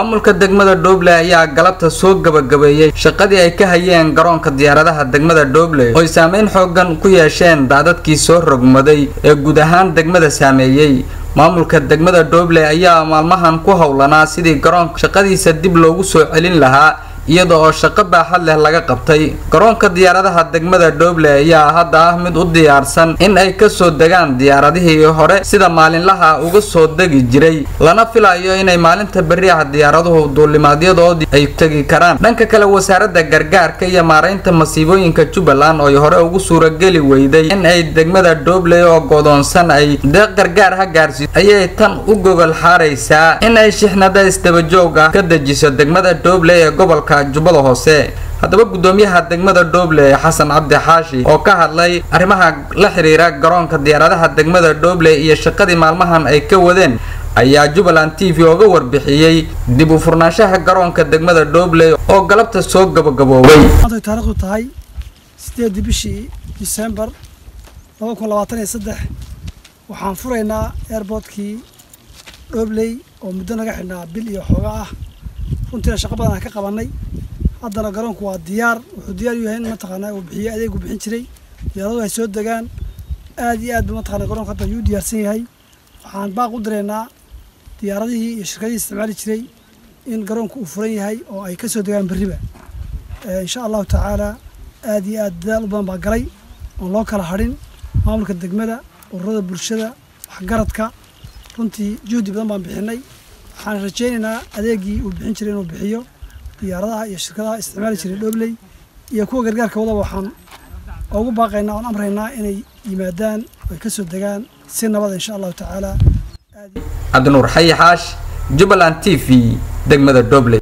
maamulka degmada dhoble ayaa galabta soo gabagabeeyey shaqadii ay ka hayeen garoonka diyaaradaha degmada dhoble ooy saameyn xoogan ku yeesheen daadadkii soo rogmaday ee guud ahaan degmada saameeyey maamulka degmada dhoble ayaa maalmahan ku howlanaa sidii garoonka shaqadiisa dib loogu soo celin lahaa iyada oo shaqo baaxad leh laga qabtay garoonka diyaaradaha degmada dhoble ayaa hadda ah mid u diyaarsan in ay kasoo degaan diyaaradihii hore sida maalinlaha uga soo degi jiray lana filayo inay maalinta beriaha diyaaraduhu duulimaadyadoodii ay tegi karaan dhanka kale wasaaradda gargaarka iyo maaraynta masiibooyinka jubbaland ooy hore ugu suurageli weyday in ay degmada dhoble oo godoonsan ay deeq gargaar ha gaarsiiso ayay tan u gogol xaaraysaa in ay shixnada isdabajoog ah ka dejiso degmada dhoble ee gobolka jubbada hoose haddaba guddoomiyaha degmada dhoble xasan cabdi xaashi oo ka hadlay arrimaha la xiriira garoonka diyaaradaha degmada dhoble iyo shaqadii maalmahan ay ka wadeen ayaa jubbaland t v oga warbixiyey dib u furnaanshaha garoonka degmada dhoble oo galabta soo gabagaboobay maantay taariikhdu tahay sideedii bishii disembar laba kun labaatan iyo saddex waxaan furaynaa airboortkii dhobley oo muddo naga xidhnaa bil iyo xooga ah runtiina shaqo badan aan ka qabanay haddana garoonku waa diyaar wuxuu diyaar u yahay in mataqaanaa uu bixiyo adeegu bixin jiray diyaaradu ay soo degaan aad iyo aad ba mataqana garoonka hadda ayuu u diyaarsan yahay waxaan baaq u direynaa diyaaradihii iyo shirkadihii isticmaali jiray in garoonku uu furan yahay oo ay ka soo degaan berriba insha allahu tacaala aad iyo aad dadaal u badan baa galay oon loo kala hadhin maamulka degmada ururada bulshada waxgaradka runtii juhdi badan baan bixinay waxaan rajaynaynaa adeegii uu bixin jiray inuu bixiyo diyaaradaha iyo shirkadaha isticmaali jiray dhobley iyo kuwa gargaarka wadaba waxaan ugu baaqaynaa oon amraynaa inay yimaadaan oy ka soo degaan si nabada insha allahu tacaala cabdinuur xayi xaash jubbaland t v degmada dhoble